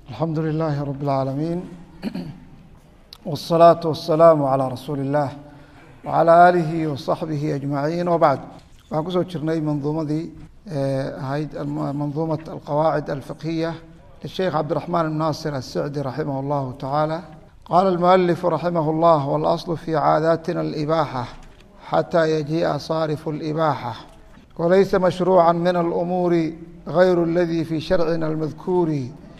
الحمد لله رب العالمين والصلاة والسلام على رsuuل اللh وعلى آله وصaحبه أجمaعين وبعد waxaan kusoo jirnay manduumadii ahayd manduumaة الqواعد الفقهية للشhيkh cبدالرحمن بن ناصر السعدي رحimه الله taعالى qال المؤلف رحimه الله والأصل في عاadاتنا الإباحة حتى يجيء صارف الإباحة وليس مشروعا من الأمور غير الذي في شhرعنا المذكور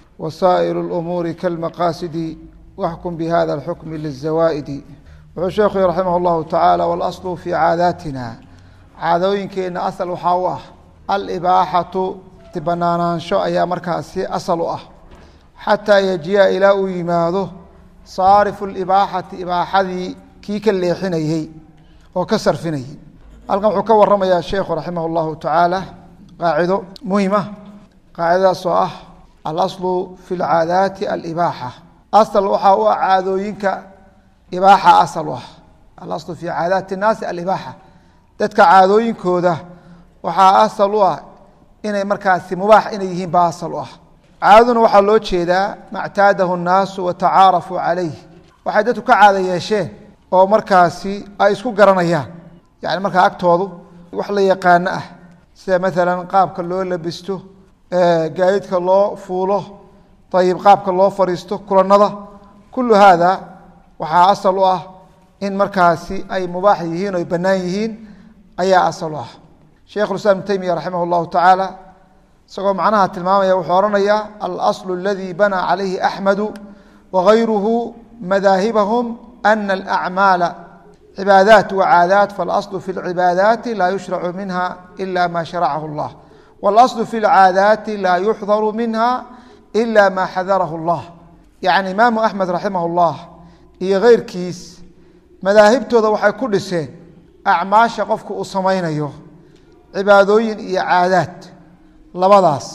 وsائر الأمور كالمقاaسد واxكم بhذا الحكم للزawائد wuxuu sheekhu رaحimه الlahu taعالى والأصل في caadaatina caadooyinkeena asل waxaa u ah alإbaaxaةu banaanaansho ayaa markaasi asل u ah xatىa yajiya ilaa uu yimaado صaarifu الإbaaxati ibaaxadii kii ka leexinayey oo ka sarfinayey halkan wuxuu ka waramaya sheekhu raximah الlahu taعaalى qaacido muhima qaacidadaas oo ah alaslu fi lcaadaati alibaaxa asal waxaa u ah caadooyinka ibaaxa asal u ah alaslu fi caadaati الnaasi alibaaxa dadka caadooyinkooda waxaa asal u ah inay markaasi mubaax inay yihiin baa asal u ah caadaduna waxaa loo jeedaa mactaadahu الnaasu watacaarafuu calayh waxay dadku ka caada yeesheen oo markaasi ay isku garanayaan yani markaa agtoodu wax la yaqaano ah sida maala qaabka loo labisto gaadidka loo fuulo ayib qaabka loo fariisto kulanada kulu haada waxaa asal u ah in markaasi ay mubaax yihiin o ay banaan yihiin ayaa asal u ah sheikh islam ibn taymiya raximah اllahu tacaala isagoo macnaha tilmaamaya wuxuu ohanaya alasl اladi banaa calayhi axmedu wagayruhu madaahibahum ana alacmaala cibaadaat wacaadaat faاlasl fi اlcibaadaati laa yushracu minha ila ma sharacahu اllah wاlasl fi اlcaadaati laa yuxdaru minha ila ma xadarahu اllah yani imaamu axmed raximah اllah iyo keyrkiis madaahibtooda waxay ku dhiseen acmaasha qofku uu samaynayo cibaadooyin iyo caadaad labadaas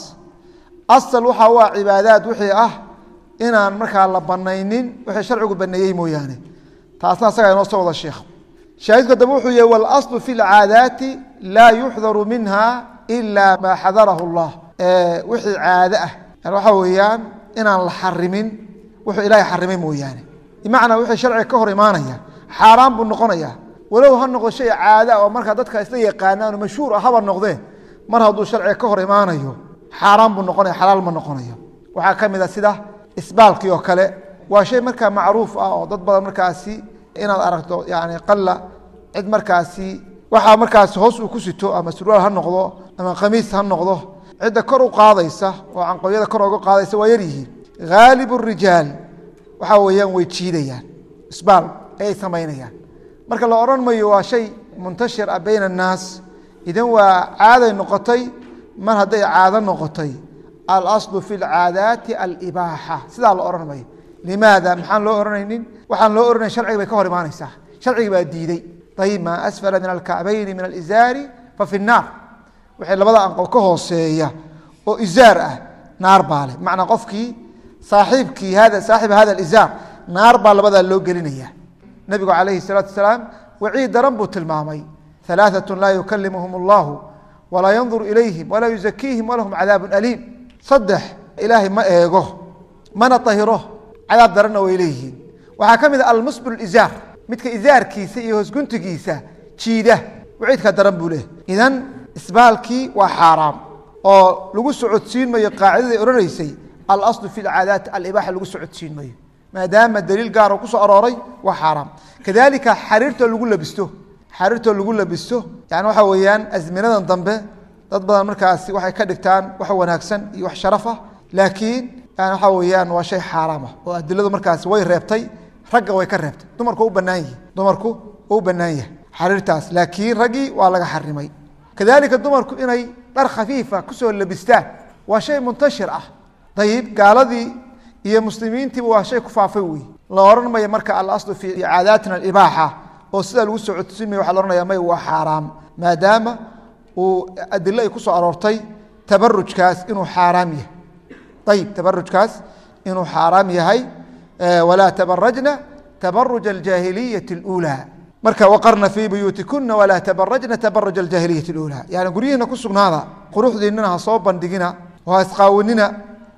asal waxa u ah cibaadaad wixii ah inaan markaa la banaynin wixii sharcigu baneeyey mooyaane taasna asagaa inoo soo wada sheekh shaahidku adaba wuxuu yihi wاlasl fi اlcaadaati laa yuxdaru minha ila ma xadarahu اllah wixii caado ah yani waxaa weeyaan inaan la xarimin wuxuu ilaahay xarimay mooyaane bimacnaa wixii sharciga ka hor imaanaya xaaraan buu noqonaya walow ha noqdo shay caada oo markaa dadka isla yaqaanaan mashhuur ah haba noqdee mar hadduu sharciga ka hor imaanayo xaaraan buu noqonaya xalaal ma noqonayo waxaa ka mid a sida isbaalkii oo kale waa shay markaa macruuf ah oo dad badan markaasi inaad aragto yani qalla cid markaasi waxaa markaasi hoos uu ku sito ama surwaal ha noqdo ama khamiis ha noqdo cidda kor u qaadaysa oo canqowyada kor oga qaadaysa waa yaryihiin haalib rijaal waxaa weeyaan way jiidayaan isbaal ayay samaynayaan marka la odhan mayo waa shay muntashir ah bayna annaas idan waa caaday noqotay mar hadday caado noqotay alaslu fi lcaadaati alibaaxa sidaa la odhan mayo limaada maxaan loo ohanaynin waxaan loo ohanay sharciga bay ka hor imaanaysaa sharcigi baa diiday ayib maa asfala min alkacbayni min alizaari fa fi nnaar wixii labada anqow ka hooseeya oo izaar ah naar baa leh bimacnaa qofkii saaxiibkii hada saaxiba hada alizaar naar baa labadaa loo gelinaya nebigu calayhi salaatu wasalaam waciid daran buu tilmaamay alaaثatu laa yukalimuhum allahu walaa yanduru ilayhim walaa yuzakiihim walahum cadaabu aliim saddex ilaahay ma eego mana ahiro cadaab daranna way leeyihiin waxaa ka mid a almusbil izaar midka izaarkiisa iyo hoosguntigiisa jiida waciidka daran buu leehay idan isbaalkii waa xaaraam oo lagu socodsiin mayo qaacidadii odhanaysay alaslu fi lcaadaati alibaxa lagu socodsiin mayo maadaama daliil gaaro kusoo arooray waa xaaraam kadalika xariirtoo lagu labisto xariirtoo lagu labisto yani waxa weeyaan azminadan dambe dad badan markaasi waxay ka dhigtaan wax wanaagsan iyo wax sharafah laakiin yani waxa weeyaan waa shay xaaraam ah oo adiladu markaasi way reebtay ragga way ka reebtay dumarku u banaan yihi dumarku u banaan yahay xariirtaas laakiin raggii waa laga xarimay kadalika dumarku inay dhar khafiifa kusoo labistaan waa shay muntashir ah dayib gaaladii iyo muslimiintiiba waa shay ku faafay wey la odhan mayo marka alaslu fi caadaatina alibaaxa oo sidaa lagu soo codsimaya waxa la ohanaya may waa xaaraam maadaama uu adilo ay ku soo aroortay tabarujkaas inuu xaaraam yahay ayib tabarujkaas inuu xaaraam yahay walaa tabarajna tabaruj aljaahiliyati اlأuulى marka waqarna fii buyuutikuna walaa tabarajna tabaruj aljaahiliyati اlأuulى yani guryihiina ku sugnaada quruxdiinana ha soo bandhigina oo ha isqaawinina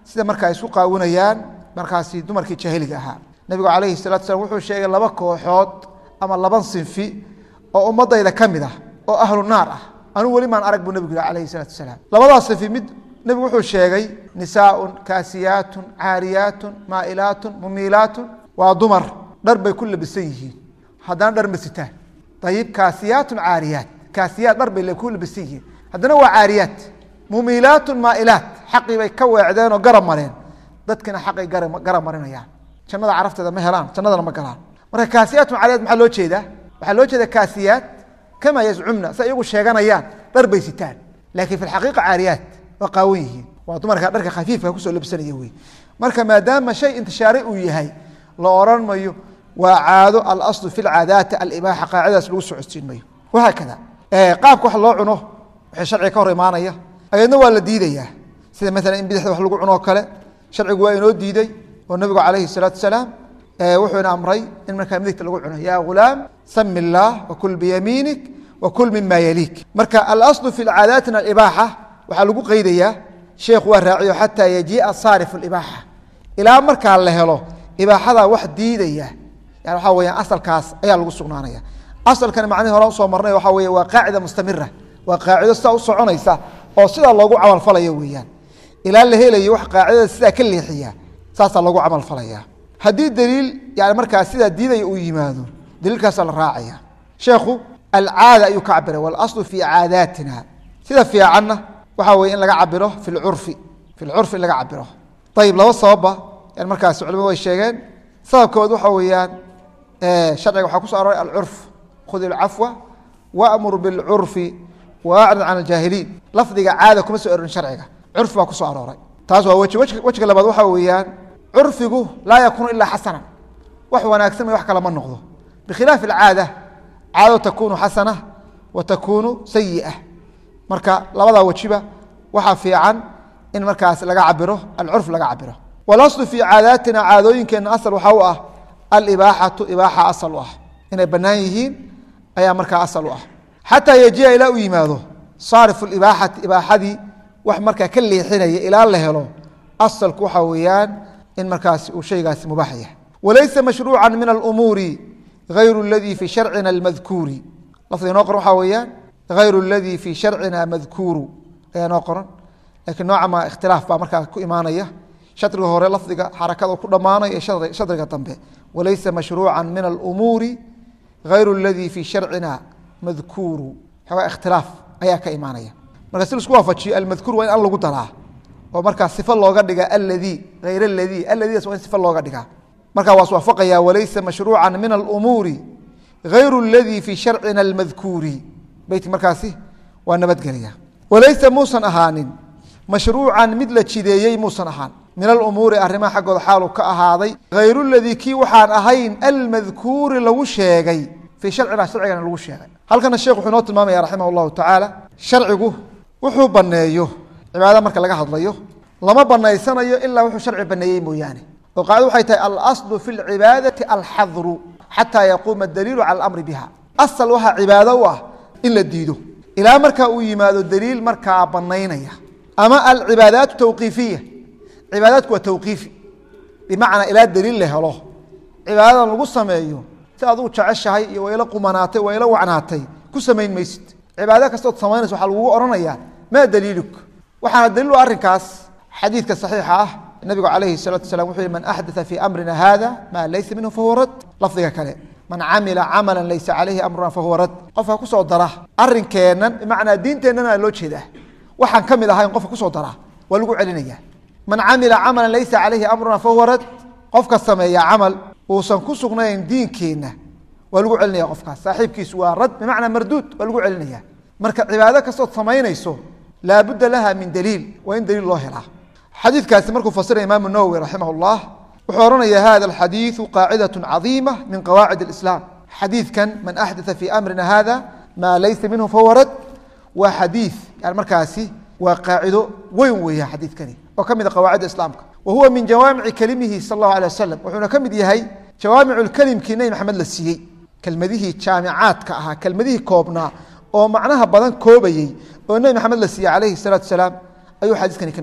sida marka ay isku qaawinayaan markaasi dumarkii jaahiliga ahaa nebigu calayhi salatu slam wuxuu sheegay laba kooxood ama laba sinfi oo ummadayda ka mid ah oo ahlu naar ah anuu weli maan arag buu nebigu yihi alayhi salatu wasalaam labadaas sinfi mid nebigu wuxuu sheegay nisaaun kaasiyaatun caariyaatun maa'ilaatun mumiilaatun waa dumar dhar bay ku labisan yihiin haddana dhar ma sitaan ayib kaasiyaatun caariyaat kaasiyaat dhar bay ku labisan yihiin haddana waa caariyaat mumiilaatun maa'ilaat xaqii bay ka weecdeen oo garab mareen dadkina xaqay garab marinayaan jannada carafteeda ma helaan jannadana ma galaan marka kaasiyaatun caariyaat maxaa loo jeedaa waxaa loo jeeda kaasiyaat kama yazcumna si iyagu sheeganayaan dhar bay sitaan laakiin fi xaqiiqa caariyaat waa qaawan yihiin waa dumarka dharka khafiifka kusoo labsanaya wey marka maadaama shay intishaaray uu yahay la oran mayo waa caado alaslu fi lcaadaati alibaaxa qaacidadaas lagu socodsiin mayo wahaakada qaabka wax loo cuno waxay sharciga ka hor imaanaya ayadna waa la diidayaa sida maalan in bidixda wax lagu cuno oo kale sharcigu waa inoo diiday oo nabigu calayhi salaatu salaam wuxuuna amray in markaa midigta lagu cuno yaa ghulaam sami illaah wakul biyamiinik wakul mima yaliik marka alaslu fi lcaadaatina alibaaxa waxaa lagu qeydayaa sheekhu waa raaciyo xataa yajiia saarifu libaaxa ilaa markaa la helo ibaaxada wax diidaya yani waxaa weyaan asalkaas ayaa lagu sugnaanaya asalkani macnihi hore usoo marnay waxaa wey waa qaacida mustamira waa qaacido sidaa u soconaysa oo sidaa loogu camalfalayo weeyaan ilaa la helayo wax qaacidada sidaa ka leexiya saasaa loogu camalfalaya haddii daliil yani markaa sidaa diidaya uu yimaado daliilkaasaa la raacaya sheekhu alcaada ayuu ka cabiray walaslu fi caadaatina sida fiicanna waxaa weye in laga cabiro fi lcurfi fi lcurfi in laga cabiro ayib laba sababba yani markaas culimadu way sheegeen sababkood waxa weeyaan sharciga waxaa kuso aroray alcurf khud ilcafwa waamur bilcurfi waacrid can aljaahiliin lafdiga caada kuma soo arorin sharciga curfi baa kusoo arooray taas waa weji wejiga labaad waxaa weeyaan curfigu laa yakuunu ilaa xasana wax wanaagsan may wax kale ma noqdo bikhilaafi alcaada caado takunu xasana wa takunu sayi'a marka labadaa wejiba waxaa fiican in markaas laga cabiro alcurf laga cabiro walaslu fii caadaatina caadooyinkeenna asal waxaa u ah alibaaxatu ibaaxa asal u ah inay bannaan yihiin ayaa markaa asal u ah xataa yejia ilaa u yimaado saarifu ibaaxati ibaaxadii wax markaa ka leexinaya ilaa la helo asalku waxaa weeyaan in markaas uu shaygaasi mubaax yahay walaysa mashruuca min alumuuri غayru اladii fi sharcina اmadkuuri lafdiga inoo qoran waxaa weeyaan غayru اladii fi sharcina madkuuru ayaa noo qoran lakiin noocama ikhtilaaf baa markaa ku imaanaya shadriga hore lafdiga xarakada ku dhammaanaya shadriga dambe walaysa mashruuca min alumuuri غayru اladii fi sharcina madkuuru xoogaa ikhtilaaf ayaa ka imaanaya marka si laisku waafajiyo almadkuur waa in al lagu daraa oo markaa sifo looga dhiga aladii hayr aladii aladiidas waa in sifo looga dhigaa markaa waa iswaafaqaya walaysa mashruuca min alumuuri غayru اladii fi sharcina اlmadkuuri beyt markaasi waa nabadgelaya walaysa muusan ahaanin mashruucan mid la jideeyey muusan ahaan min alumuuri arrimaha xaggooda xaalu ka ahaaday hayru ladii kii waxaan ahayn almadkuuri lagu sheegay fii sharcina sharcigana lagu sheegay halkana sheekh wuxuu inoo tilmaamaya raximah اllahu tacaala sharcigu wuxuu baneeyo cibaada marka laga hadlayo lama banaysanayo ilaa wuxuu sharci baneeyey mooyaane oo qaacida waxay tahay alaslu fi lcibaadati alxadru xataa yaquuma daliilu cala alamri biha asal waxaa cibaado u ah in la diido ilaa markaa uu yimaado daliil markaa banaynaya ama alcibaadaatu tawqiifiya cibaadaadku waa tawqiifi bimacnaa ilaa daliil la helo cibaadadan lagu sameeyo si aad u jeceshahay iyo waa ila qumanaatay waa ila wacnaatay ku samayn maysid cibaado kastood samaynaysa waxaa lagugu odhanayaa maa daliiluk waxaana daliilu arrinkaas xadiidka saxiixa ah nabigu calayhi salatu salam wuxuu yihi man axdaa fii amrina hada maa laysa minhu fahuwa rad lafdiga kale man camila camala laysa calayhi amruna fahuwa rad qofka kusoo dara arinkeennan bimacnaa diinteennana loo jeedaa waxaan ka mid ahayn qofka kusoo dara waa lagu celinaya man camila camalan laysa calayhi amruna fahuwa rad qofka sameeya camal uusan ku sugnayn diinkeenna waa lagu celinaya qofkaas saaxiibkiisu waa rad bimacnaa marduud waa lagu celinaya marka cibaado kastood samaynayso laabudda laha min daliil waa in daliil loo helaa xadiidkaasi markuu fasiraya imaamu nawowi raximah اllah wuxuu ohanaya hada alxadiidu qaacidaة cadiima min qawaacid اlislaam xadiidkan man axdaa fii amrina hada maa laysa minhu fahuwa rad waa xadiid yani markaasi waa qaacido weyn weeya xadiidkani oo ka mid a qawaacidda islaamka wa huwa min jawaamici kelimihi sal اllahu alيه wasalam wuxuuna ka mid yahay jawaamicu kelimkii nebi maxamed la siiyey kelmadihii jaamicaadka ahaa kelmadihii koobnaa oo macnaha badan koobayey oo nebi maxamed la siiyey calayhi الsalaatu salaam ayuu xadiiskani ka mid yahay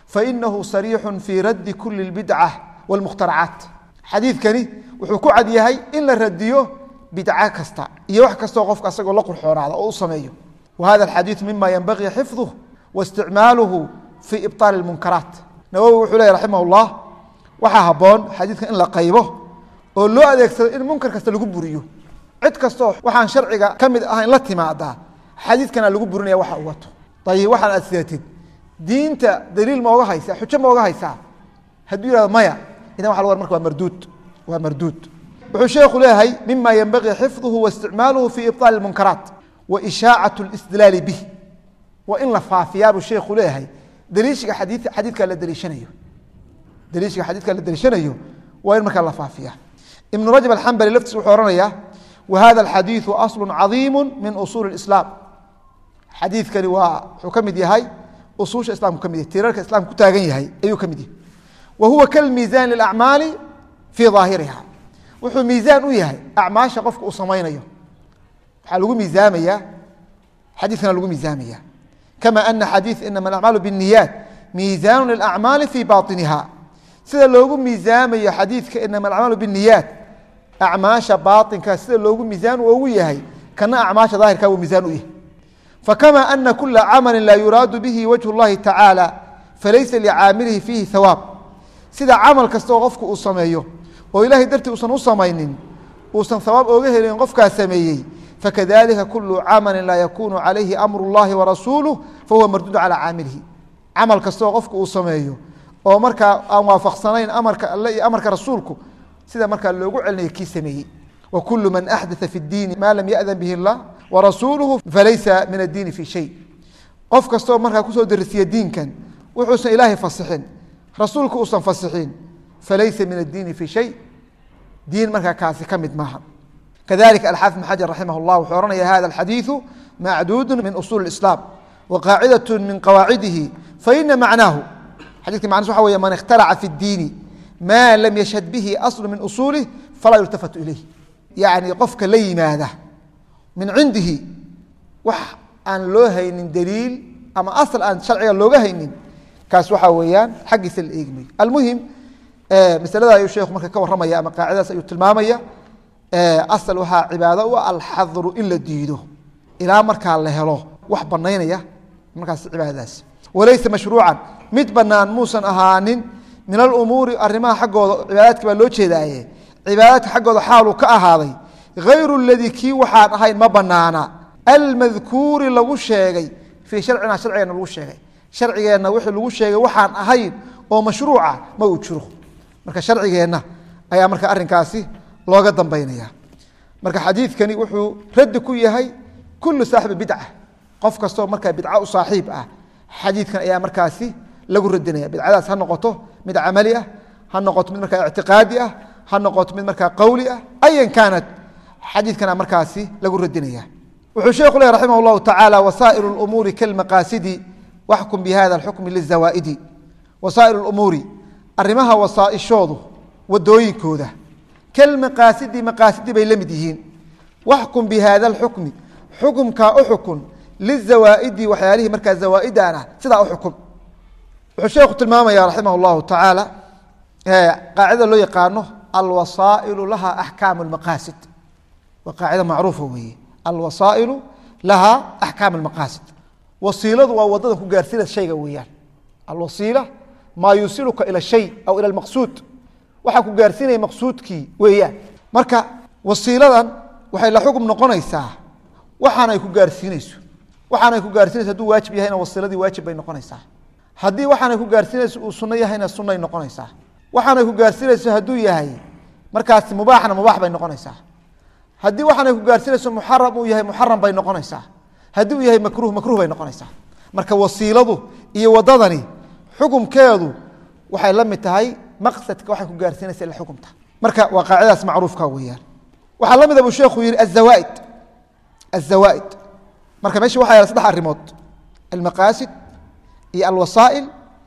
fainahu sariixu fii raddi kuli اlbidca wاlmukhtaracaat xadiidkani wuxuu ku cad yahay in la radiyo bidca kasta iyo wax kastoo qofka asagoo la qurxoonaada oo u sameeyo wa hada alxadiidu mima yenbagii xifduh waisticmaaluhu fii ibطaali اlmunkaraat nawowi wuxuu ley raximah اllah waxaa haboon xadiidkan in la qaybo oo loo adeegsado in munkar kasta lagu buriyo cid kastoo waxaan sharciga ka mid ahayn la timaadaa xadiidkana lagu burinaya waxa uu wato ayib waxaan aad sidatid diinta daliil mooga haysaa xujo mooga haysaa hadduu yihahdo maya idan waxa lg marka waa marduud waa marduud wuxuu sheekhu leeyahay mima yenbagii xifduhu waisticmaaluhu fii ibطaali اmunkaraat wa ishaacaة اlistidlaali bih waa in la faafiyaa buu sheekhu leeyahay daliishiga adi xadiidka la daliishanayo daliishiga xadiidka la daliishanayo waa in markaa la faafiya ibnu rajab alxambali laftiis wuxuu ohanayaa wa hada alxadiidu aslu cadiimu min usuuli اislaam xadiidkani waa wuxuu ka mid yahay usuusha islamku ka mid yahay tiirarka islamka ku taagan yahay ayuu ka mid yahay wa huwa kalmiisaan lilacmaali fii daahiriha wuxuu miisaan u yahay acmaasha qofka uu samaynayo waxaa lagu miisaamaya xadiidkana lagu miisaamaya kama ana xadiid inama alacmaalu bالniyaat miisaanu lilacmaali fii baطiniha sida loogu miisaamayo xadiidka inama alacmaalu bالniyaat acmaasha baaطinka sida loogu miisaan ugu yahay kana acmaasha daahirka uu miisaan u yahay fakama ana kula camali laa yuraadu bihi wajه اllahi tacaalى falaysa licaamilihi fiihi hawaab sida camal kastoo qofku uu sameeyo oo ilahay dartii uusan u samaynin uusan hawaab ooga helin qofkaa sameeyey fakadalika kulu camali laa yakunu calayhi amru اllahi warasuuluh fahuwa marduud calى caamilihi camal kastoo qofku uu sameeyo oo markaa aan waafaqsanayn amarka alle iyo amarka rasuulku sida markaa loogu celinayo kii sameeyey wa kulu man axdaa fi اdiini ma lam yaأdan bihi اllah warasuuluhu falaysa min addiini fi shay qof kastoo markaa kusoo darisiya diinkan wuxuusan ilaahay fasixin rasuulku uusan fasixin falaysa min addiini fi shay diin markaa kaasi ka mid maaha kadalika alxaafid bn xajar raximah اllah wuxuu ohanaya hada alxadiidu macduudu min usuuli اlislaam wa qaacidaة min qawaacidihi faina macnaahu xadidka macnus waxa wey man ikhtaraca fi اdiini ma lam yashhad bihi aslu min usuulih falaa yultafatu ilayh yacni qofka la yimaada min cindihi wax aan loo haynin daliil ama asl aan sharciga looga haynin kaas waxaa weeyaan xaggiisa la eegi mayo almuhim masalada ayuu sheekhu marka ka warramaya ama qaacidadaas ayuu tilmaamaya asal waxaa cibaado u alxadru in la diido ilaa markaa la helo wax banaynaya markaas cibaadadaas walaysa mashruucan mid banaan muusan ahaanin min alumuuri arimaha xaggooda cibaadaadka baa loo jeedaaye cibaadaadka xaggooda xaaluu ka ahaaday hayru ladii kii waxaan ahayn ma banaana almadkuuri lagu sheegay fii sharcina sharcigeenna lagu sheegay sharcigeenna wixii lagu sheegay waxaan ahayn oo mashruuca ma uu jiro marka sharcigeenna ayaa marka arrinkaasi looga dambaynaya marka xadiidkani wuxuu raddi ku yahay kullu saaxibi bidca qof kastoo markaa bidca u saaxiib ah xadiidkan ayaa markaasi lagu radinaya bidcadaas ha noqoto mid camali ah ha noqoto mid markaa ictiqaadi ah ha noqoto mid markaa qowli ah ayan kaanat xadiidkana markaasi lagu radinaya wuxuu sheekhu leh raximah اllahu tacaala wasaaئir اlumuuri kalmaqaasidi waxkum bihada اlxukmi lizawaa'idi wasaaئir اlumuuri arrimaha wasaaishoodu wadooyinkooda kalmaqaasidi maqaasidi bay la mid yihiin waxkum bihada اlxukmi xukumkaa u xukun lizawaa'idi waxyaalihii markaa zawaa'idan ah sidaa u xukum wuxuu sheekhu tilmaamaya raximah اllahu tacaala qaacidada loo yaqaano alwasaa'ilu laha axkaamu اlmaqaasid waa qaacida macruufa weeye alwasaa'ilu laha axkaam اlmaqaasid wasiiladu waa wadada ku gaarsiina shayga weeyaan alwasiila maa yusiluka ila shay aw ila maqsuud waxaa ku gaarsiinaya maqsuudkii weeyaan marka wasiiladan waxay la xukm noqonaysaa waxaanay ku gaarsiinayso waxaanay ku gaarsiinayso haduu waajib yahayna wasiiladii waajib bay noqonaysaa haddii waxaanay ku gaarsiinayso uu sunno yahayna sunnay noqonaysaa waxaanay ku gaarsiinayso hadduu yahay markaasi mubaaxna mubaax bay noqonaysaa haddii waxaanay ku gaarsiinayso muxaram uu yahay muxaram bay noqonaysaa haddii uu yahay makruh makruh bay noqonaysaa marka wasiiladu iyo wadadani xukumkeedu waxay la mid tahay maqsadka waxay ku gaarsiinaysa ila xukumta marka waa qaacidadaas macruufka weeyaan waxaa la mida buu sheekhu yihi azawaaid azawaaid marka meesha waxa yaala saddex arrimood almaqaasid iyo alwasaa'il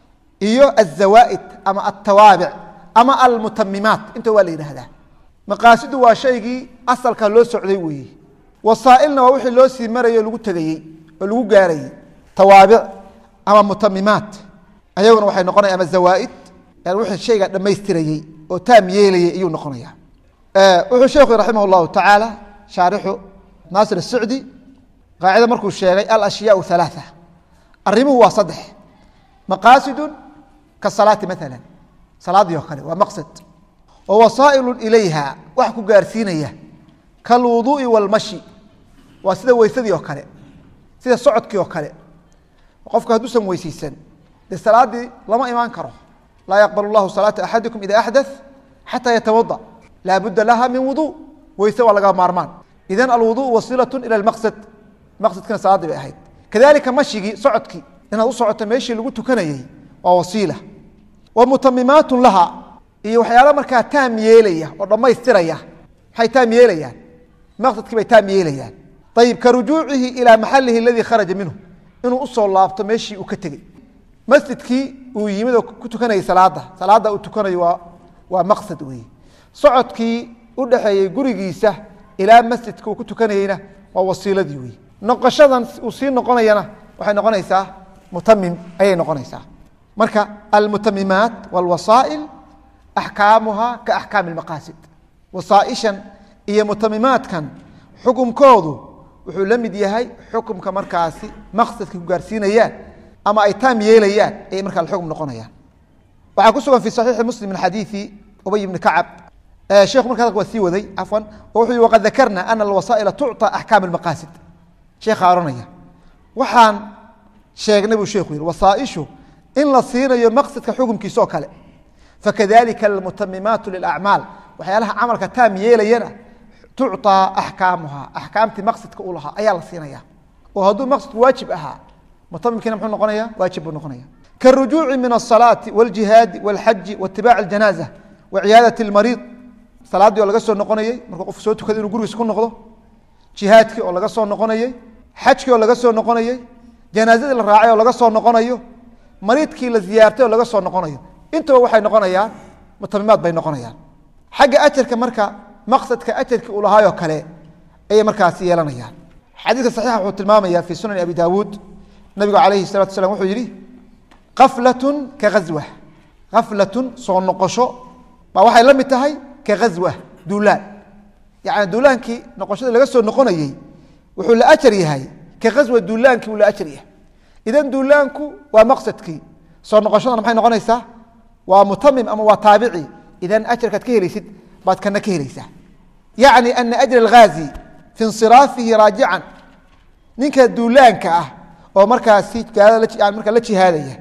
iyo azawaaid ama altawaabic ama almutamimaat inta waa la yidhaahdaa maqaasidu waa shaygii asalka loo socday weeye wasaailna waa wixii loo sii marayay o lagu tegayey oo lagu gaarayey tawaabic ama mutamimaat ayaguna waxay noqonaya ama zawaaid yani wixii shayga dhammaystirayey oo taam yeelayay ayuu noqonaya wuxuu sheekhu raximah llahu tacaala shaarixu naasir الsicdi qaacida markuu sheegay alashyaau ثalaaثa arrimuhu waa saddex maqaasidu kasalaati maala salaadii oo kale waa maqsad wa wasaa'ilu ilayha wax ku gaarsiinaya kalwuduu'i wاlmashi waa sida weysadii oo kale sida socodkii oo kale qofku hadduusan weyseysan dee salaadii lama imaan karo laa yaqbal اllahu salaata axadikum ida axdaث xataa yatawada laa budda laha min wudu weyse waa laga maarmaan idan alwudu wasilaة ilى اmaqsad maqsadkiina salaadii bay ahayd kadalika mashigii socodkii inaad u socoto meeshii lagu tukanayey waa wasiila wa mutamimaat laha iyo waxyaalo markaa taam yeelaya oo dhammaystiraya maxay taam yeelayaan maqsadkii bay taam yeelayaan ayib ka rujuucihi ilaa maxalihi aladii kharaja minhu inuu usoo laabto meeshii uu ka tegey masjidkii uu yimid oo ku tukanayay salaada salaada uu tukanayo waa waa maqsad weeye socodkii u dhexeeyey gurigiisa ilaa masjidka uu ku tukanayeyna waa wasiiladii wey noqoshadan uu sii noqonayana waxay noqonaysaa mutamim ayay noqonaysaa marka almutamimaat wاlwasaa'il axkaamuha ka axkaami اmaqaasid wasaaishan iyo mutamimaadkan xukumkoodu wuxuu la mid yahay xukumka markaasi maqsadka ku gaarsiinayaan ama ay taam yeelayaan ayay markaa xukm noqonayaan waxaa ku sugan fi صaxiixi muslim min xadiiثi ubay bni kacab sheekhu marka waa sii waday cafwan oo wuxuu yihi waqad dakarna ana alwasaa'ila tucطى axkaam اlmaqaasid sheekha ohanaya waxaan sheegnay buu sheekhu yihi wasaaishu in la siinayo maqsadka xukumkiisa oo kale fakadalika almutamimaat lilacmaal waxyaalaha camalka taam yeelayana tucطىa axkaamuha axkaamtii maqsadka u lahaa ayaa la siinaya oo hadduu maqsadku waajib ahaa mutamimkiina muxuu noqonaya waajib buu noqonaya karujuuci min الصalaati wاljihaadi wاlxaji waitibac اjanaaza waciyaadaة اlmariid salaadii oo laga soo noqonayey markuu qofku soo tukada inuu gurigiisa ku noqdo jihaadkii oo laga soo noqonayey xajkii oo laga soo noqonayey janaazadii la raacay oo laga soo noqonayo mariidkii la ziyaartay oo laga soo noqonayo intuba waxay noqonayaan mutamimaad bay noqonayaan xagga ajarka marka maqsadka ajarkii uu lahaayoo kale ayay markaasi yeelanayaan xadiidka saxiixa wuxuu tilmaamaya fii sunani abi daawuud nabigu calayhi salatu slam wuxuu yihi kaflatun ka ghaswa kaflatun soo noqosho baa waxay la mid tahay ka ghaswa duulaan yacni duulaankii noqoshadii laga soo noqonayey wuxuu la ajar yahay ka ghaswa duulaankii uu la ajar yahay idan duulaanku waa maqsadkii soo noqoshadana maxay noqonaysaa waa mutamim ama waa taabici idan ajarkaad ka helaysid baad kana ka helaysaa yacni ana ajra alghaazi fi insiraafihi raajican ninka duulaanka ah oo markaasi gaalada markaa la jihaadaya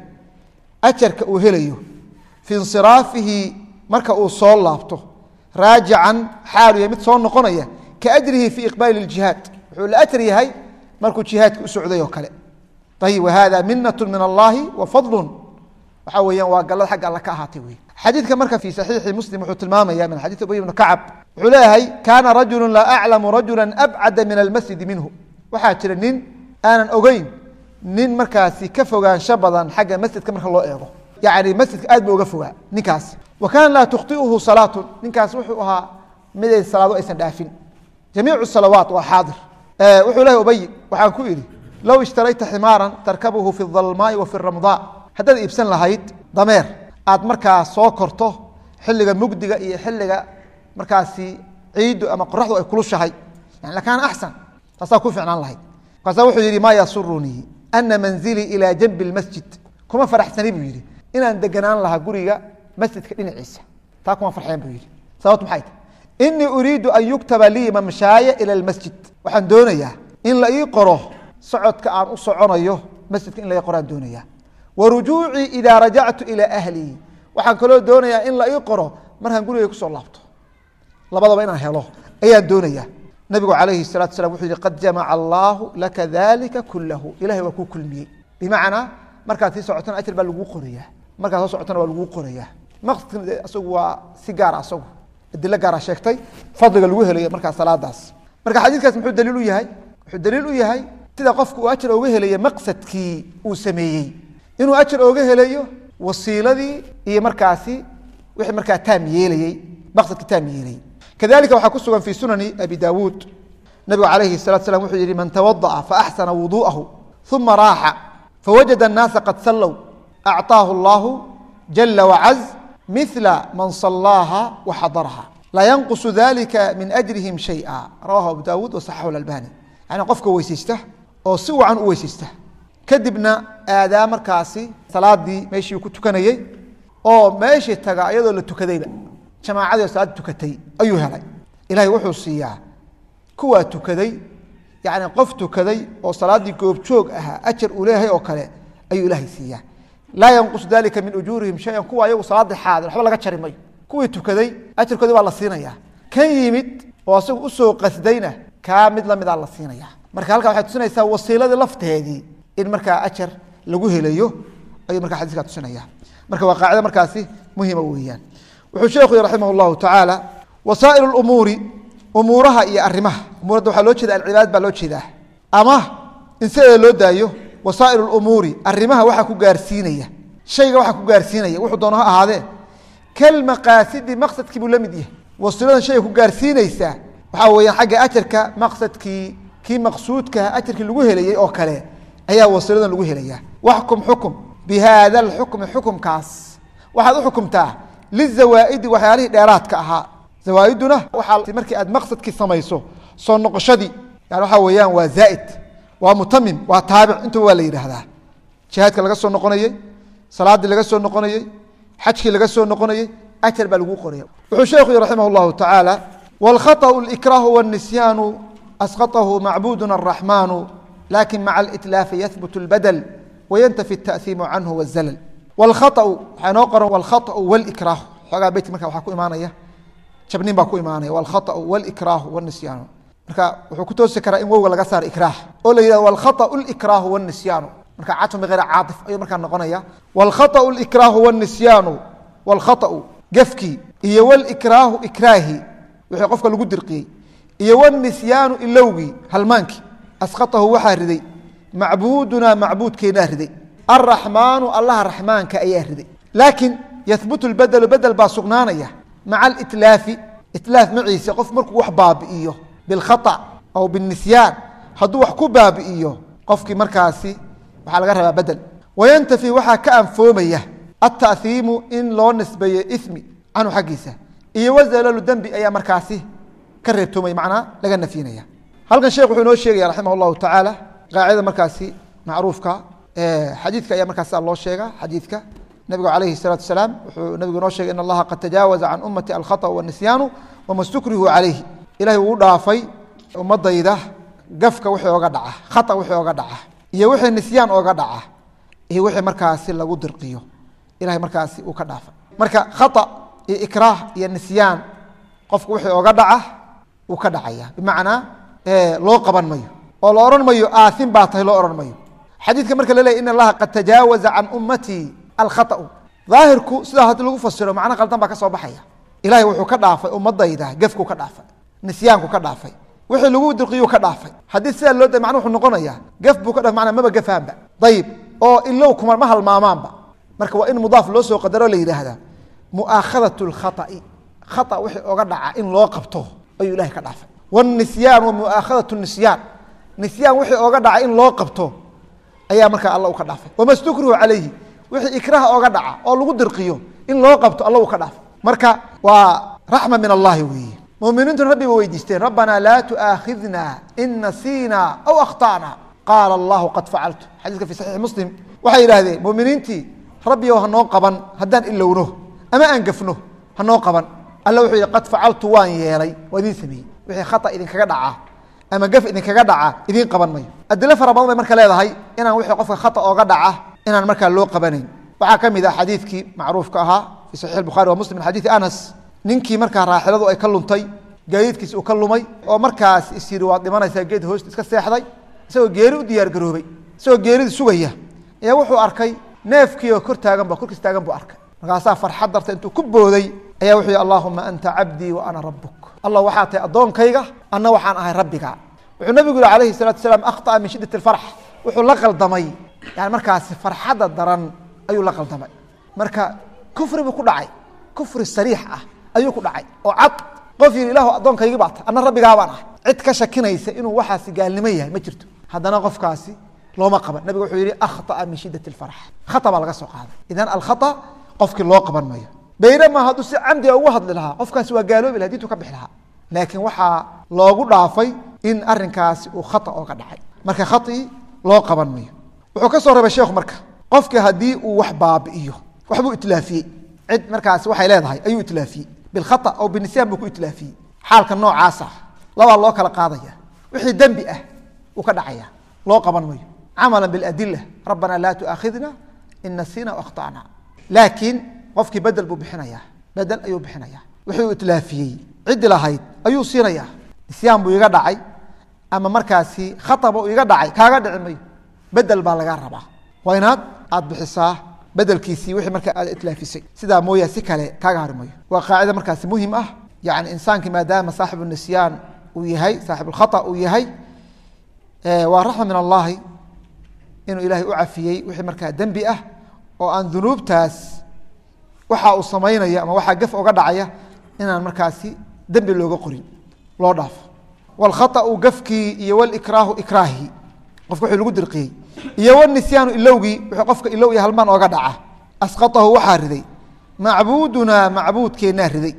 ajarka uu helayo fi insiraafihi marka uu soo laabto raajican xaalu yahay mid soo noqonaya ka ajrihi fi iqbaali اljihaad wuxuu la ajar yahay markuu jihaadka u socday oo kale ayib wahada minat min allahi wa fadlu waxaa weeyaan waa gallad xagga alla ka ahaatay wey xadiidka marka fi saxiixi muslim wuxuu tilmaamaya min xadiid ubay bni kacab wuxuu leeyahay kaana rajulu laa aclamu rajula abcada min almasjidi minhu waxaa jira nin aanan ogeyn nin markaasi ka fogaansho badan xagga masjidka marka loo eego yacni masjidka aad ba uga fogaa ninkaas wa kaana laa tukhطiuhu salaatu ninkaas wuxuu ahaa miday salaado aysan dhaafin jamiicu salawaat waa xaadir wuxuu lehay ubay waxaan ku idhi low ishtarayta ximaaran tarkabuhu fi dalmaai wa fi ramdaa haddaad iibsan lahayd dameer aad markaa soo korto xilliga mugdiga iyo xilliga markaasi ciiddu ama qoraxdu ay kulushahay yani lakaana axsan taasaa ku ficnaan lahayd markaasa wuxuu yidhi maa yasurunii ana manzilii ilaa janbi اlmasjid kuma faraxsani buu yidhi inaan deganaan lahaa guriga masjidka dhinaciisa taa kuma farxeen buu yidhi sababt maxay tahy inii uriidu an yuktaba lii mamshaaya ila اlmasjid waxaan doonayaa in la ii qoro socodka aan u soconayo masjidka in la ii qoraan doonaya wa rujuucii idaa rajactu ilaa ahlii waxaan kaloo doonayaa in la ii qoro markaan guriga kusoo laabto labadaba inaan helo ayaan doonaya nabigu calayhi الsalatu slam wuxuu yihi qad jamaca allaahu laka dalika kulahu ilahay waa kuu kulmiyey bimacnaa markaad sii socotona ajr baa laguu qorayaa markaad soo socotona waa laguu qorayaa maqsadkan asagu waa si gaara asagu adilo gaara sheegtay fadliga lagu helayo markaa salaadaas marka xadiidkaas muxuu daliil u yahay wuxuu daliil u yahay sida qofka uu ajar ooga helaya maqsadkii uu sameeyey inuu ajar ooga helayo wasiiladii iyo markaasi wixii markaa taam yeelayey maqsadkii taam yeelayey kadalika waxaa ku sugan fi sunani abi dawuud nabigu calayhi الsalatu slam wuxuu yihi man tawadaأa faaxsana wuduءahu uma raaxa fawajada الnaasa qad sallow acطaahu اllahu jala wacaz mila man salaaha waxadaraha laa yanqusu dalika min ajrihim shayئa rawahu abu dawuud wasaxaxu albani yani qofka weyseysta oo si wacan u weyseysta kadibna aadaa markaasi salaadii meeshii ku tukanayey oo meeshii taga iyadoo la tukadayba jamaacadii oo salaad tukatay ayuu helay ilahay wuxuu siiyaa kuwaa tukaday yani qof tukaday oo salaaddii goobjoog ahaa ajar uu leeyahay oo kale ayuu ilaahay siiyaa laa yanqus dalika min ujuurihim shayan kuwa ayagu salaadii xaadir waxba laga jari mayo kuwii tukaday ajarkoodii baa la siinaya kan yimid oo asagu usoo qasdayna kaa mid lamidaa la siinaya marka halkaa waxay tusinaysaa wasiiladii lafteedii in markaa ajar lagu helayo ayuu markaa xadiiska tusinaya marka waa qaacida markaasi muhima weeyaan wuxuu sheekhu yhi raximah llahu tacaala wasaa'il umuuri umuuraha iyo arimaha umuuradda waxaa loo jeeda alcibaad baa loo jeedaa ama in sideeda loo daayo wasaa'il umuuri arimaha waxaa ku gaarsiinaya shayga waxaa ku gaarsiinaya wuxuu doono ha ahaadee kalmaqaasidi maqsadkii buu la mid yahay wasiiladan shayga ku gaarsiinaysaa waxaa weeyaan xagga ajarka maqsadkii kii maqsuudkaha ajarkii lagu helayey oo kale ayaa wasiiladan lagu helaya waxkum xukum bi haada alxukmi xukumkaas waxaad u xukumtaa lizawaa'idi waxyaalihii dheeraadka ahaa zawaaiduna waxaa markii aad maqsadkii samayso soo noqoshadii yani waxaa weeyaan waa zaaid waa mutamim waa taabic intuba waa la yidhaahdaa jihaadka laga soo noqonayey salaadii laga soo noqonayey xajkii laga soo noqonayey ajar baa lagu qoraya wuxuu sheekhu yihi raximah llahu tacaala wاlkhaطأu اlإkraahu wالnisyaanu asqaطahu macbuduna الraxmaanu lakin maca اlitlaafi yahbut اlbadl wayantafi الtaأhiimu canhu wالzall wاlkhaطأu waxaa inoo qoran wاlkhaطأu wاlإkraahu xoogaa beytka marka waxaa ku imaanaya jabnin baa ku imaanaya wاlkhaطأu wاlإkraahu wالnisyaanu marka wuxuu ku toosi karaa in wowga laga saaro ikraah oo la yihahdo wاlkhaطأu اlإkraahu wالnisyaanu marka catun bغayr caaطif ayuu markaa noqonaya wاlkhaطأu اlإkraahu wالnisyaanu wاlkhaطأu gefkii iyo wاlإkraahu ikraahi wixii qofka lagu dirqiyey iyo wالnisyaanu ilowgii halmaankii asqaطahu waxaa riday macbuudunaa macbuudkeenaa riday الرaحmaanu allaha raxmaanka ayaa riday laakiin yahbutu اlbedelu bedel baa sugnaanaya maca اlitlaafi itlaaf maciise qof markuu wax baabi'iyo bilkhaطأ aw biالnisyaan hadduu wax ku baabi'iyo qofkii markaasi waxaa laga rabaa bedel wayantafi waxaa ka anfoomaya التأhiimu in loo nisbeeyo ismi canhu xaggiisa iyo wazalalu dembi ayaa markaasi ka reebtoomaya macnaa laga nafyinaya halkan sheekh wuxuu inoo sheegaya raximah الlahu tacaala qaacida markaasi macruufka xadiidka ayaa markaas loo sheega xadiidka nabigu alayhi الsalaatu asalaam wuxuu nabigu inoo shegay in allaha qad tajaawaza can ummati alkhaطأ wالnisyaanu wama stukrihu calayhi ilahay wuu dhaafay ummadayda gafka wixii oga dhaca khaطأ wixii oga dhaca iyo wixii nisyaan oga dhaca iyo wixii markaasi lagu dirqiyo ilahay markaasi uu ka dhaafay marka khaطأ iyo ikraah iyo nisyaan qofku wixii oga dhaca wuu ka dhacaya bimacnaa loo qaban mayo oo la odhan mayo aahin baa tahay loo odhan mayo xadiidka marka la leeyay in allaha qad tajaawaza can ummatii alkhaطأu daahirku sidaa haddii lagu fasiro macno qaldan baa ka soo baxaya ilahay wuxuu ka dhaafay ummadayda gefkuu ka dhaafay nisyaanku ka dhaafay wixii lagu dirqiyuu ka dhaafay haddii sidaa loo da macna wuxuu noqonaya gef buu ka dhaafay macnaa maba gefaanba dayib oo ilow kuma ma halmaamaanba marka waa in mudaaf loo soo qadaro la yidhaahdaa mu'aakhadaة اlkhaطأi khaطأ wixii oga dhaca in loo qabto ayuu ilahay ka dhaafay wالnisyaan wa mu'aakhadaة الnisyaan nisyaan wixii oga dhaca in loo qabto ayaa markaa alla u ka dhaafay wama stukrihu calayhi wixii ikraah oga dhaca oo lagu dirqiyo in loo qabto alla uu ka dhaafay marka waa raxma min allahi weeye muminiintuna rabbi ba weydiisteen rabbanaa laa tu'aakhidna in nasiina aw akhta'na qaala allahu qad facaltu xadiiska fi saxiixi muslim waxay yidhahdeen muminiintii rabbi ow hanoo qaban haddaan ilowno ama aan gafno hanoo qaban alla wuxuu yihi qad facaltu waan yeelay waa idiin sameeyey wixii khata idinkaga dhacaa ama gaf idinkaga dhaca idiin qaban mayo adilo fara badan bay marka leedahay inaan wixii qofka khata ooga dhaca inaan markaa loo qabanayn waxaa ka mid ah xadiidkii macruufka ahaa fi saxiix bukhari wa muslim min xadiidi anas ninkii markaa raaxiladu ay ka luntay gaadiidkiis uu ka lumay oo markaas is yidhi waad dhimanaysaa geed hoosta iska seexday isagoo geeri u diyaar garoobay isagoo geerida sugaya ayaa wuxuu arkay neefkii oo kor taaganba korkiis taagan buu arkay markaasaa farxad darta intuu ku booday ayaa wuxuu yihi allahuma anta cabdii wa ana rabuk allah waxaa tahay addoonkayga anna waxaan ahay rabbiga wuxuu nabigu yihi alayhi salatu salaam akhطأa min shidat اfarx wuxuu la qaldamay yani markaasi farxadda daran ayuu la qaldamay marka kufri buu ku dhacay kufri sariix ah ayuu ku dhacay oo cad qof yidhi ilahu addoonkaygii baa ta anna rabbigaa baan ahay cid ka shakinaysa inuu waxaasi gaalnimo yahay ma jirto haddana qofkaasi looma qaban nabiga wuxuu yihi akhطأa min shidaة الfarx khaطأ baa laga soo qaaday idan alkhaطأ qofkii loo qaban mayo baynama hadduu si camdiga ugu hadli lahaa qofkaasi waa gaaloobi laha dintu ka bixi lahaa laakiin waxaa loogu dhaafay in arinkaasi uu khaطأ ooga dhacay marka khaطi loo qaban mayo wuxuu ka soo reebay sheekhu marka qofkii haddii uu wax baabi'iyo waxbuu itlaafiyey cid markaasi waxay leedahay ayuu itlaafiyey bilkhaطأ aw binisyan buu ku itlaafiyey xaalka noocaasa labaa loo kala qaadaya wixii dembi ah uu ka dhacaya loo qaban mayo camala biاladila rabbana laa tuaakhidna in nasina akhطأna laakiin qofkii bedel buu bixinaya bedel ayuu bixinaya wixii uu itlaafiyey ciddi lahayd ayuu siinaya nisyaan buu iga dhacay ama markaasi khaطba uu iga dhacay kaaga dhici mayo bedel baa lagaa rabaa waa inaad aad bixisaa bedelkiisii wixii markaa aad itlaafisay sidaa mooya si kale kaaga hari mayo waa qaacida markaasi muhim ah yani insaankii maadaama saaxibu nisyaan uu yahay saaxib اlkhaطأ uu yahay waa raxma min allahi inuu ilaahay u cafiyey wixii markaa dembi ah oo aan dunuubtaas waxa uu samaynayo ama waxaa gef oga dhacaya inaan markaasi dembi looga qorin loo dhaafo wاlkhaطأu gafkii iyo wاlikraahu ikraahi qofka wxuu lagu dirqiyey iyo wnisyaanu ilowgii wuxuu qofka ilow iyo halmaan ooga dhaca asqaطahu waxaa riday macbuudunaa macbuudkeennaa riday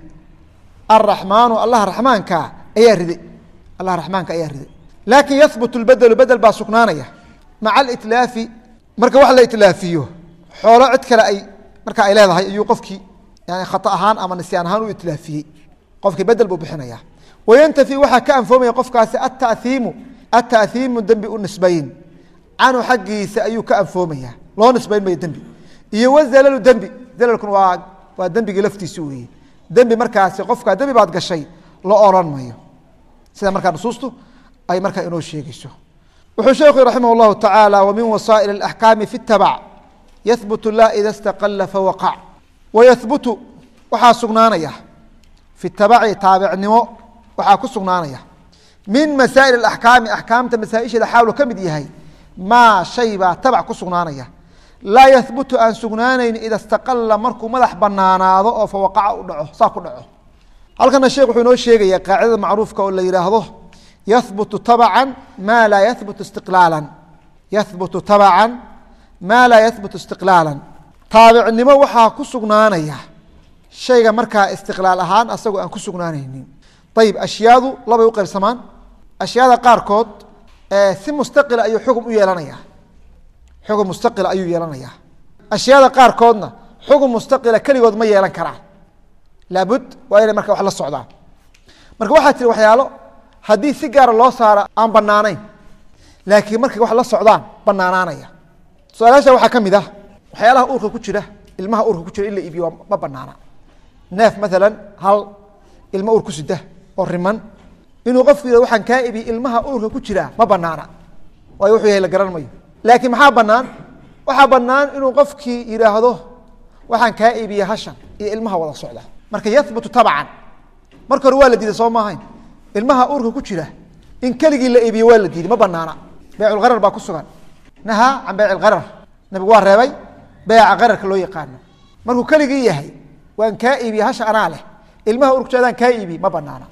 araxmaanu allah raxmaanka ayaa riday allah raxmaanka ayaa riday laakin yahbut lbedelu bedel baa sugnaanaya maca alitlaafi marka wax la itlaafiyo xoolo cid kale ay marka ay leedahay ayuu qofkii yani khata ahaan ama nisyaan ahaan u itlaafiyey qofkii bedel buu bixinaya wayantafi waxaa ka anfoomaya qofkaasi ataiimu ataiimu dembi u nisbayn canhu xaggiisa ayuu ka anfoomaya loo nisbayn mayo dembi iyo wazalalu dembi zalalkuna waa waa dembigii laftiisi weeye dembi markaasi qofkaa dembi baad gashay lo oran mayo sida markaa nusuustu ay markaa inoo sheegeyso wuxuu sheekhu raximah اllahu tacaala wmin wasaa'il اlaxkaami fi اtabac yahbutu la ida staqala fawaqac wayahbutu waxaa sugnaanaya fi tabaci taabicnimo waxaa ku sugnaanaya min masaa'il اaxkaami axkaamta masaaisheeda xaalu ka mid yahay maa shay baa tabac ku sugnaanaya laa yahbutu aan sugnaanayn ida staqala markuu madax banaanaado oo fawaqaca u dhaco saa ku dhaco halkana sheekh wuxuu inoo sheegaya qaacidada macruufka oo la yihaahdo yahbutu tabcan ma laa yahbutu istiqlaala yahbutu tabcan maa laa yahbutu istiqlaala taabicnimo waxaa ku sugnaanaya shayga markaa istiqlaal ahaan asagoo aan ku sugnaanaynin ayib ashyaadu labay u qaybsamaan ashyaada qaarkood si mustaqila ayuu xugum u yeelanaya xugum mustaqila ayuu yeelanaya ashyaada qaarkoodna xugum mustaqila keligood ma yeelan karaan laabud waa inay marka wax la socdaan marka waxaa jira waxyaalo haddii si gaara loo saaro aan banaanayn laakiin markay wax la socdaan banaanaanaya su-aalaasha waxaa ka mid ah waxyaalaha uurka ku jira ilmaha uurka ku jira in la iibiyo ma banaana neef maalan hal ilmo uur ku sida oo riman inuu qofku yihah waxaan kaa iibiye ilmaha uurka ku jira ma banaana waayo wuxuu yahay la garan mayo laakiin maxaa banaan waxaa banaan inuu qofkii yidhaahdo waxaan kaa iibiye hashan iyo ilmaha wada socda marka yahbutu tabcan marka hore waa la diiday soo maahayn ilmaha uurka ku jira in keligii la iibiye waa la diiday ma banaana beyculkarar baa ku sugan nahaa can beyc ilkarar nabigu waa reebay beyca kararka loo yaqaano markuu keligii yahay waan kaa iibiye hasha anaa leh ilmaha uurka jadaan kaa iibiye ma banaana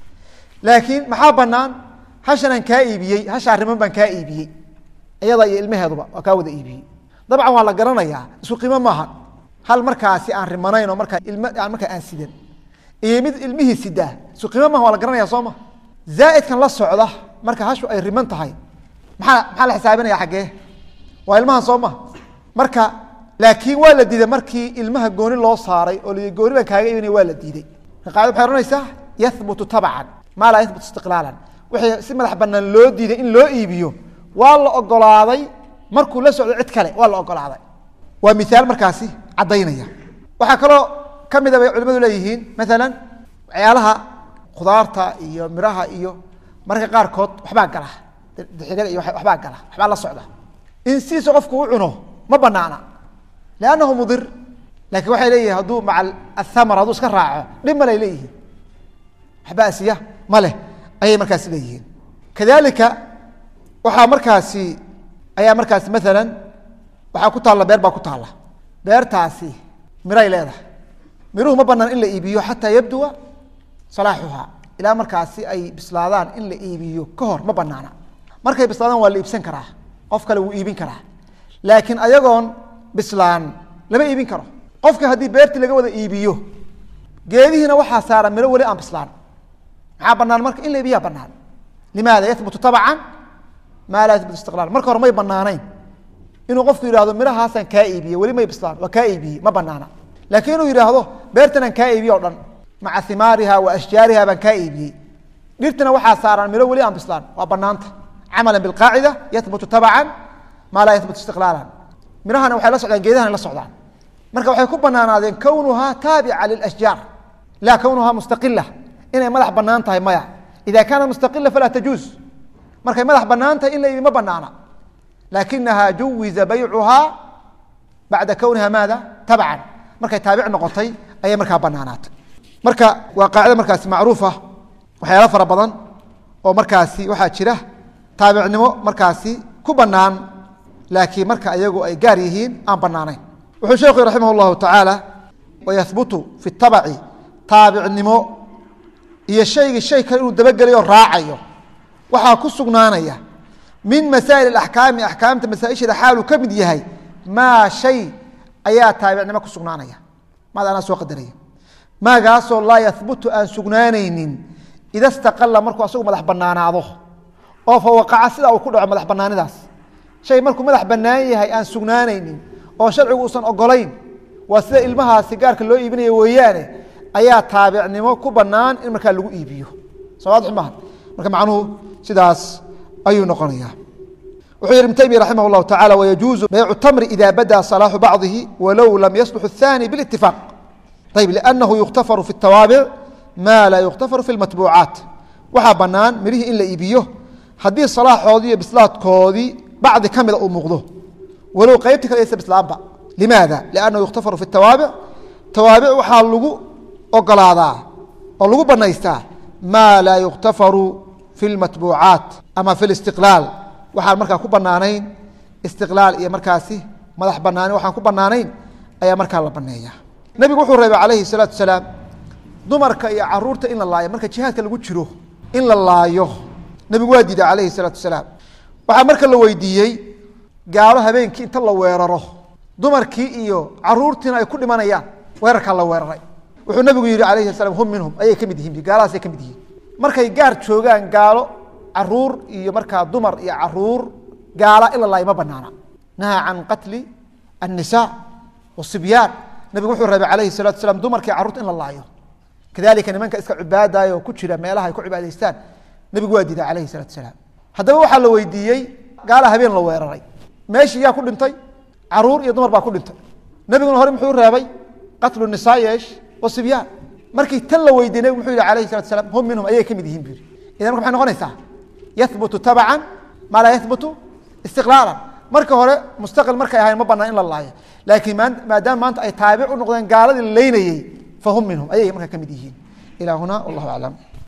laakiin maxaa banaan hashanaan kaa iibiyey hashaa riman baan kaa iibiyey iyada iyo ilmaheeduba waa kaa wada iibiyey dabcan waa la garanayaa isku qiimo maaha hal markaasi aan rimanayn oo markaa ilm markaa aan sidan iyo mid ilmihii sidaa isku qiimo maha waa la garanaya soo ma zaaidkan la socda marka hashu ay riman tahay maaa maxaa la xisaabinaya xaggee waa ilmahan soo ma marka laakiin waa la diiday markii ilmaha gooni loo saaray oo l gooni baan kaaga iibinaya waa la diiday marka qaacida waxay ohanaysaa yahbutu tabcan maa laa yahbut istiqlaalan wixii si madax banaan loo diiday in loo iibiyo waa la ogolaaday markuu la socdo cid kale waa la ogolaaday waa miaal markaasi caddaynaya waxaa kaloo kamida bay culimadu leeyihiin maalan waxyaalaha khudaarta iyo miraha iyo marka qaarkood waxbaa gala dixirada iyo waxbaa gala waxbaa la socda in sidiisa qofku u cuno ma banaana liannahu mudir lakin waxay leeyihin hadduu maca athamar hadduu iska raaco dhib malay leeyihiin waxba asiya ma leh ayay markaasi leeyihiin kadalika waxaa markaasi ayaa markaasi maalan waxaa ku taalla beer baa ku taalla beertaasi miray leedahay miruhu ma banaan in la iibiyo xataa yabduwa salaaxuha ilaa markaasi ay bislaadaan in la iibiyo ka hor ma banaana markay bislaadaan waa la iibsan karaa qof kale wuu iibin karaa laakiin ayagoon bislaan lama iibin karo qofka haddii beertii laga wada iibiyo geedihiina waxaa saaran miro weli aan bislaan maxaa banaan marka in la iibiyaa banaan limaada yahbutu tabcan maa laa yahbutu istiqlaal marka hore may banaanayn inuu qofku yihahdo mirahaasaan kaa iibiye weli may bislaan waa kaa iibiyey ma banaana laakiin inuu yidhaahdo beertanaan kaa iibiye o dhan maca himaariha wa ashjaariha baan kaa iibiyey dhirtana waxaa saaran miro weli aan bislaan waa banaanta camala bilqaacida yahbutu tabcan maa laa yahbutu istiqlaalan mirahana waxay la socdaan geedahana la socdaan marka waxay ku banaanaadeen kownuhaa taabica lilashjaar laa kownuhaa mustaqila inay madax banaan tahay maya ida kaanat mustaqila falaa tajuuz markay madax banaan tahay in la iibi ma banaana laakinaha juwiza baycuhaa bacda kowniha maada tabcan markay taabic noqotay ayay markaa banaanaatay marka waa qaacida markaasi macruufa waxyaala fara badan oo markaasi waxaa jira taabicnimo markaasi ku banaan laakiin marka ayagu ay gaar yihiin aan banaanayn wuxuu sheekhu raximah اllahu tacaala wayahbutu fi tabaci taabicnimo iyo shaygii shay kale inuu dabagelayo raacayo waxaa ku sugnaanaya min masaa'il axkaami axkaamta masaaisheeda xaaluu ka mid yahay maa shay ayaa taabicnimo ku sugnaanaya maad anaa soo qadaraya maagaasoo laa yahbutu aan sugnaanaynin ida staqala markuu asagu madax banaanaado oo fa waqaca sida uu ku dhaco madax banaanidaas shay markuu madax banaan yahay aan sugnaanaynin oo sharcigu uusan ogolayn waa sida ilmahaasi gaarka loo iibinaya weeyaane ayaa taabicnimo ku banaan in markaa lagu iibiyo sowaadix maaha marka macnuhu sidaas ayuu noqonaya wuxuu yihi ibn taymiya raximah اllahu tacala wayajuuzu baycu tamri ida bada salaaxu bacdihi walow lam yaslux الthani biاlاtifaaq ayb lأnnahu yukhtafaru fi الtawaabic ma laa yukhtafaru fi اlmatbuucaat waxaa banaan mirihii in la iibiyo haddii salaaxoodii iyo bislaadkoodii bacdi ka mida uu muuqdo walow qeybti kale aysa bislaanba limaada liannahu yukhtafaru fi tawaabic tawaabic waxaa lagu ogolaadaa oo lagu banaystaa maa laa yukhtafaru fi lmatbuucaat ama fi listiqlaal waxaan markaa ku banaanayn istiqlaal iyo markaasi madax banaanin waxaan ku banaanayn ayaa markaa la baneeya nebigu wuxuu reebay calayhi salaatu salaam dumarka iyo caruurta in la laayo marka jihaadka lagu jiro in la laayo nebigu waa diiday calayhi salaatu salaam waxaa marka la weydiiyey gaalo habeenkii inta la weeraro dumarkii iyo caruurtiina ay ku dhimanayaan weerarkaa la weeraray wuxuu nabigu yihi alayhi salam hum minhum ayay ka mid yihiin gaalahaasay ka mid yihiin markay gaar joogaan gaalo caruur iyo markaa dumar iyo caruur gaala in la laayo ma banaana nahaa can qatli النساء والصبيان nabigu wuxuu reebay alayhi الsalatu asalaam dumarkii carruurta in la laayo kadalika nimanka iska cibaadayo ku jira meelaha ay ku cibaadaystaan nebigu waa diiday alayhi الsalatu asalaam haddaba waxaa la weydiiyey gaala habeen la weeraray meeshii yaa ku dhintay caruur iyo dumar baa ku dhintay nebiguna hore muxuu reebay qatlu nisaa yeesh wasibyaan markii tan la weydiiyey nebigu muxuu yihi alayhi salatu asalaam hum minhum ayay ka mid yihiin bu yidhi idan marka maxay noqonaysaa yahbutu tabcan maa laa yahbutu istiqlaalan marka hore mustaqil markay ahayn ma banaan in la laayo laakiin maadaama maanta ay taabic u noqdeen gaaladii la leynayey fahum minhum ayay markaa ka mid yihiin ilaa huna wallahu aclam